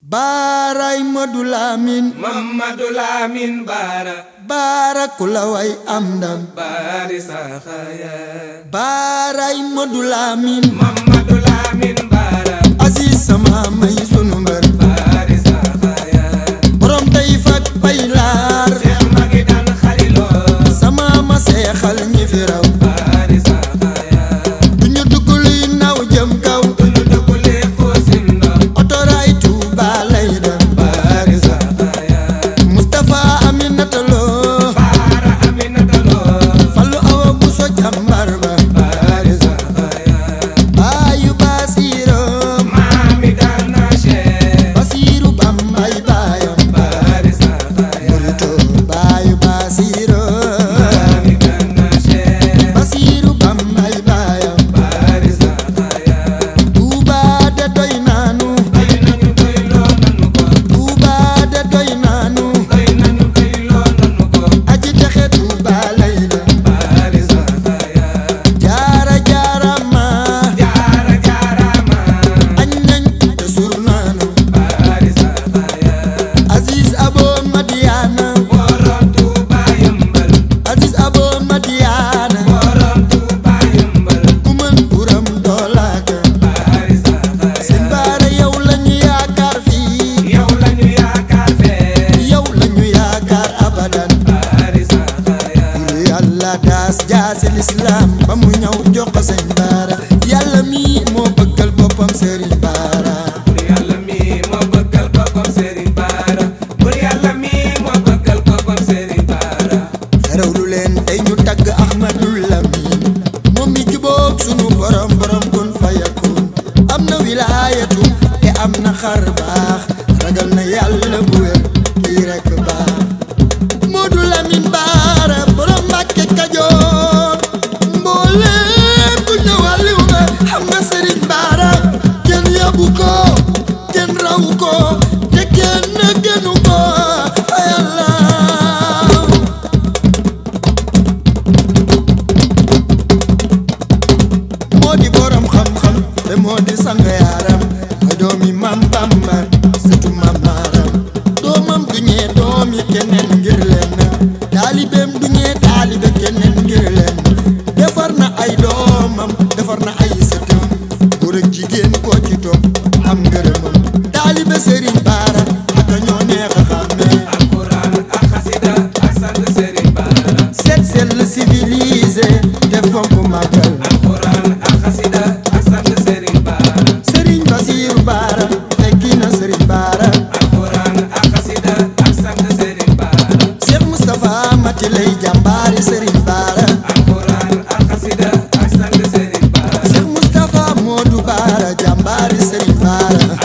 baaraay Madu Lamin Mamadu Lamin Baara baara ku la way am ndam Baari Saxaaya baaraay Madu Lamin Mamadu Lamin Baara Aziz sama may sunu mbër Baari Saxaaya borom tey fak pay laar Seex magi daan xariloo sama ma seexal ñi fi raw Baari Saxaaya du ñu dugg luy naw jëm kaw Tulu dugule xuusin ndox otoraay Tuuba lay dem Baari Saxaaya Mustapha Aminata Lo Baara Aminata Lo Fallu Awa Buso jàmbar ba Baari Saxaaya baayu Basiiro Maami daan na Seex Basiiru Bambay baayam Baari Saxaaya Murito baayu Basiiro Maami daan na Seex Basiiru Bambay baayam Baari Saxaaya Tuuba de doy naanu doy nañu doy loo nanu ko Tuuba de doy naanu doy nañu doy loo nanu ko aji texe Tuuba lay dem Baari Saxaaya jaara jaara ma jaara jaaraama añ nañ te sur naanu Baari Saxaaya Aziz Abo Madiana borom Tuuba yëmbal Aziz Abo Madiana borom Tuuba yëmbal ku mën buram doolaaka Baari Saxaaya seen baara yow lañu yaakaar fii yow lañu yaakaar fee yow lañu yaakaar abadan Baari Saxaaya lu yàlla daas jaasi lislaam ba mu ñëw jox ko seen baara yàlla mi moo bëggal boppam sëriñ baara bur yàlla mi moo bëggal boppam Serigne Bara bur yàlla mi moo bëggal boppam Serigne Bara xerew lu leen tey ñu tagg ahmadul lamin moom mi jubóog sunu borom borom kun fayakun am na wilaayatu te am na xar baax ragal na yàlla bu wér kii rekk baax Moodu Lamin Baara borom Mbàkke Kajoor mbooleem ku ñëwaliw nga xam nga Sëriñ Baara kenn yabu ko kenn raw ko te kenn gënu ko fa yàlla moo di borom xam-xam te moo di sang yaaram mooy doomi mam Bamba sëtu mam maaram doomam du ñee doomi keneen ngir leen taalibeem du ñee taalibe keneen ngir leen defar na ay doomam defar na ay sëtam góor ak jigéen koo ci topp am ngërëmam taalibe Serigne Bara ak ñoo neex a xàmmee alquran ak xasida ak sant Serigne Bara seet sell civilisé te fonk màggal alquran ak xasida ak sant Serigne Bara Serigne Basiiru Bara fekki na Serigne Bara alquran ak xasida ak sant Serigne Bara Cheikh Moustapha Mati lay jàmbaari Serigne Bara alquran ak xasida ak sant Serigne Bara Cheikh Moustapha Modou Bara jàmbaari Serigne Bara